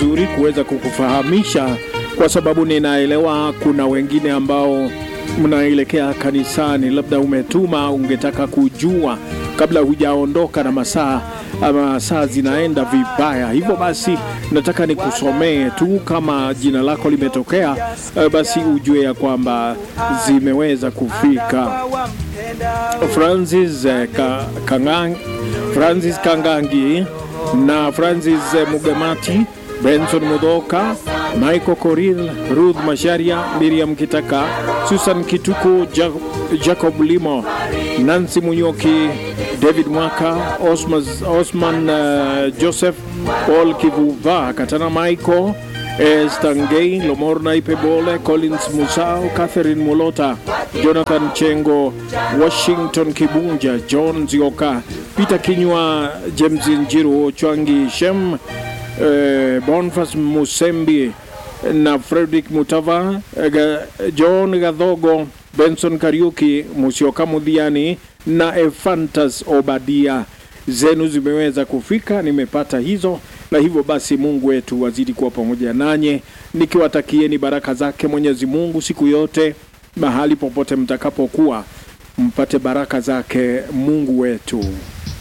vizuri kuweza kukufahamisha, kwa sababu ninaelewa kuna wengine ambao mnaelekea kanisani, labda umetuma, ungetaka kujua kabla hujaondoka na masaa ama saa zinaenda vibaya. Hivyo basi nataka nikusomee tu kama jina lako limetokea, eh, basi ujue ya kwamba zimeweza kufika. Francis eh, Ka, Kangang, Francis Kangangi na Francis eh, Mugemati, Benson Mudoka, Michael Koril, Ruth Masharia, Miriam Kitaka, Susan Kituku, ja Jacob Limo, Nancy Munyoki, David Mwaka, Osmas, Osman uh, Joseph, Paul Kivuva, Katana Michael, eh, Stangei, Lomorna Ipebole, Collins Musau, Catherine Mulota, Jonathan Chengo, Washington Kibunja, John Zioka, Peter Kinywa, James Njiru, Chwangi Shem, eh, Boniface Musembi na Frederick Mutava, eh, Ga- John Gadhogo, Benson Kariuki, Musioka Mudhiani na Efantas Obadia. Zenu zimeweza kufika, nimepata hizo, na hivyo basi Mungu wetu wazidi kuwa pamoja nanye, nikiwatakieni baraka zake Mwenyezi Mungu siku yote, mahali popote mtakapokuwa, mpate baraka zake Mungu wetu.